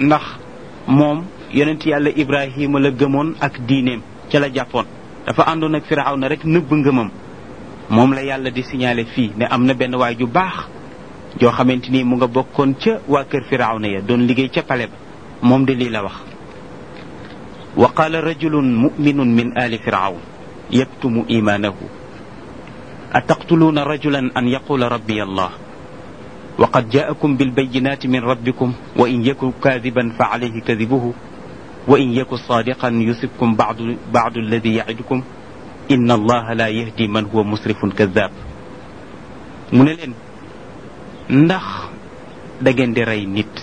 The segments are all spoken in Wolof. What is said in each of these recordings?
ndax moom yonent yàlla ibrahima la gëmoon ak diineem ca la jàppoon dafa àndoon ak firawna rek nëbb ngëmam moom la yàlla di signalé fii ne am na benn waay ju baax joo xamante ni mu nga bokkoon ca waa kër firawna ya doon liggéey ca pale ba moom de lii la wax wa qaala rajulun muminun min ali firawn yaktumu imaanahu ataqtuluuna rajulan an yaqula rabbi allah wa qad jaakum bilbayinati min rabbikum wa in yaku kaadiban fa alayhi kadibuhu wa in yaku saadiqan yusibkum badu badu alladi yacidukum inna allaha la yahdi man huwa musrifun kadab mu ne leen ndax da ngeen di rey nit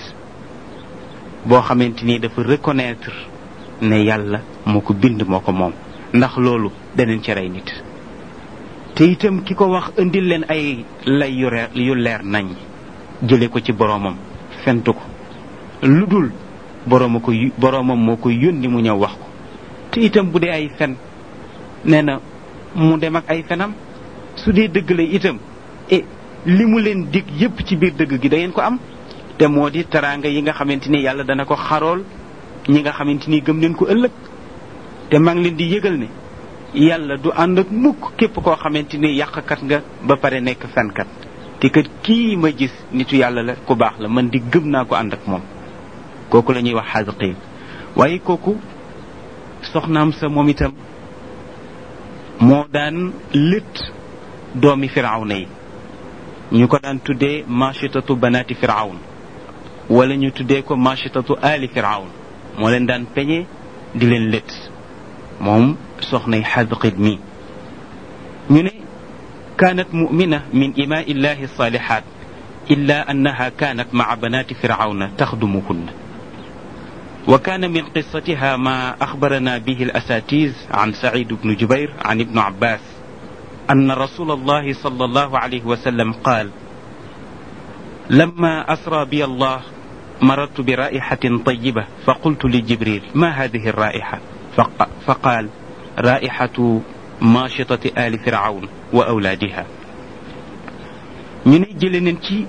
boo xamante ni dafa reconnaître ne yàlla moo ko bind moo ko moom ndax loolu daneen ci rey nit te itam ki ko wax indil leen ay lay yu reer yu leer nañ jële ko ci boroomam fentu ko lu dul borooma ko boroomam moo ko yónni mu ñëw wax ko te itam bu dee ay fen nee na mu dem ak ay fenam su dee dëgg la itam e li mu leen dig yépp ci biir dëgg gi da ngeen ko am te moo di teraanga yi nga xamante ni yàlla dana ko xarool ñi nga xamante ni gëm leen ko ëllëg te maa ngi leen di yëgal ne yàlla du ànd ak mukk képp koo xamante ni yàqkat nga ba pare nekk fenkat te kat kii ma gis nitu yàlla la ku baax la man di gëm naa ko ànd ak moom kooku la ñuy wax xaasiqiin waaye kooku soxnaam sa moom itam moo daan lët doomi firawna yi ñu ko daan tuddee machitatu banaati firawn wala ñu tuddee ko machitatu ali firawn moo leen daan peñe di leen lët moom soxnay xadqit mi ñu ne kaanat mumina min imaa illahi salihat illa annaha kaanat maa banaati firawna taxdumuhunna wa kaana min qissatiha ma axbarana bihi alasatiz an sacid bnu jubair an ibnu abbas أن رسول الله صلى الله عليه وسلم قال لما أسرى بي الله مررت برائحة طيبة فقلت لجبريل ما هذه الرائحة فقال رائحة ماشطة آل فرعون وأولادها ñu ne jële nañ ci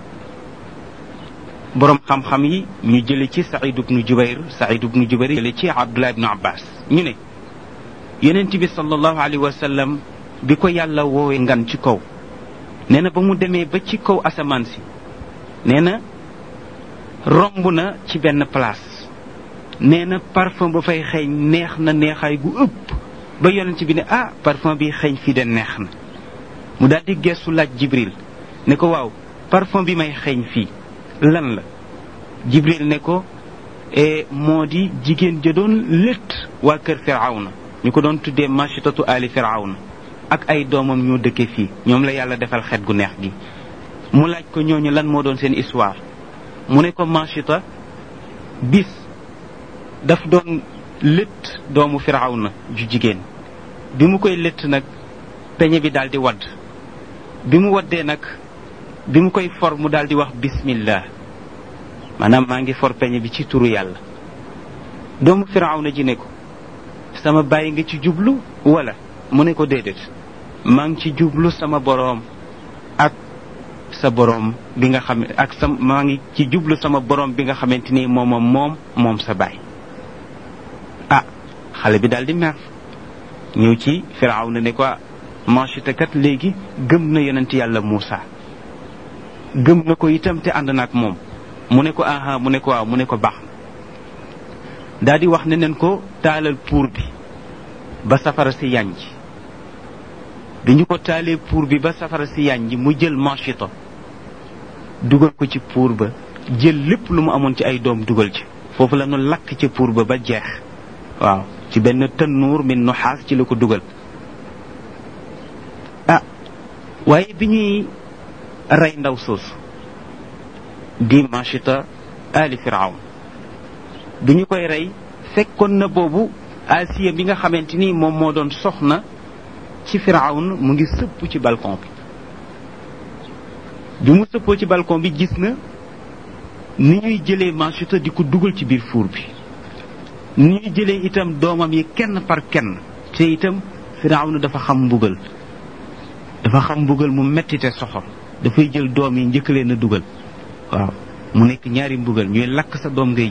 borom xam-xam yi ñu jële ci Saïd ibnu Jubayr Saïd ibnu Jubayr jële ci Abdullah ibnu Abbas ñu ne yonent bi sallallahu alayhi wa sallam bi ko yàlla woowee ngan ci kaw nee na ba mu demee ba ci kaw asamaan si nee na romb na ci benn place nee na parfum ba fay xeeñ neex na neexaay gu ëpp ba yonent bi ne ah parfum bi xeeñ fii de neex na mu daal di gestu laaj jibril ne ko waaw parfum bi may xeeñ fii lan la jibril ne ko moo di jigéen ja doon létt waa kër firawna ñu ko doon tuddee machitatu ali firawna ak ay doomam ñoo dëkke fii ñoom la yàlla defal xet gu neex gi mu laaj ko ñooñu lan moo doon seen histoire mu ne ko machita bis daf doon lët doomu firawna ju jigéen bi mu koy lët nag peñe bi daal di wadd bi mu waddee nag bi mu koy for mu daal di wax bismillah maanaam maa ngi for peñe bi ci turu yàlla doomu firawna ji ne ko sama bàyyi nga ci jublu wala mu ne ko déedéet maa ngi ci jublu sama boroom ak sa boroom bi nga xam ak sa maa ngi ci jublu sama boroom bi nga xamante ni moom moom moom sa baay ah xale bi daal di mer ñëw ci firaaw na ne ko manchita kat léegi gëm na yonent yàlla Muusa gëm na ko itam te ànd na ak moom mu ne ko aha mu ne ko waaw mu ne ko baax daal di wax ne nen ko taalal puur bi ba safara si yànj bi ñu ko taalee puur bi ba safara si yànj mu jël manchito dugal ko ci puur ba jël lépp lu mu amoon ci ay doom dugal ci foofu la nu lakk ci puur ba ba jeex waaw ci benn tannuur min nuxaas ci la ko dugal ah waaye bi ñuy rey ndaw soosu di manchita ali firawn bi ñu koy rey fekkoon na boobu asiya bi nga xamante ni moom moo doon soxna ci firawn mu ngi sëpp ci balcon bi bi mu sëppoo ci balcon bi gis na ni ñuy jëlee manchita di ko dugal ci biir fuur bi ni ñuy jëlee itam doomam yi kenn par kenn te itam firawn dafa xam mbugal dafa xam mbugal mu metti te soxor dafay jël doom yi njëkk leen a dugal waaw mu nekk ñaari mbugal ñuy lakk sa doom ngay